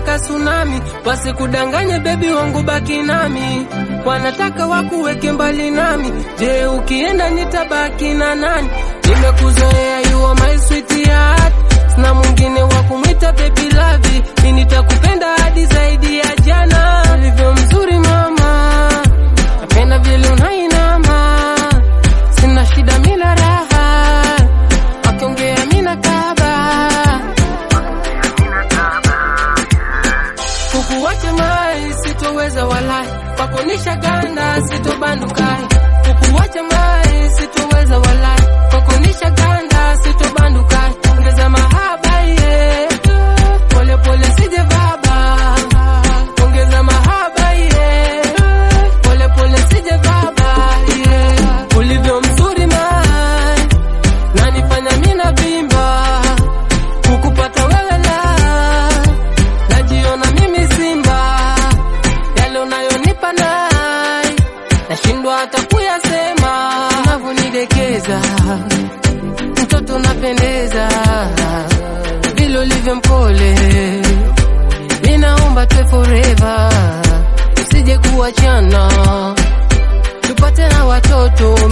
wanataka tsunami, wasikudanganye bebi wangu, baki nami. Wanataka wakuweke mbali nami, je, ukienda nitabaki na nani? Nimekuzoea, you are my sweetheart, sina mwingine wa kumwita baby love. Mimi nitakupenda hadi zaidi ya jana, ulivyo mzuri mama, napenda vile unainama, sina shida mina raha, wakiongea mina kaba kukuwacha mai sitoweza walai, kwako nishaganda sitobandukai. Kukuwacha mai sitoweza walai, kwako nishaganda sitobandukai. Ongeza mahaba ye, pole pole sije baba, ongeza mahaba ye, pole pole sije baba ye. Ulivyo mzuri mai, nanifanya mina bimba, kukupata wewe la najiona mimi simba, yale unayonipa nai, nashindwa hata kuyasema, unavyonidekeza mtoto unapendeza, vile ulivyo mpole, ninaomba tuwe forever, usije kuachana, tupate na watoto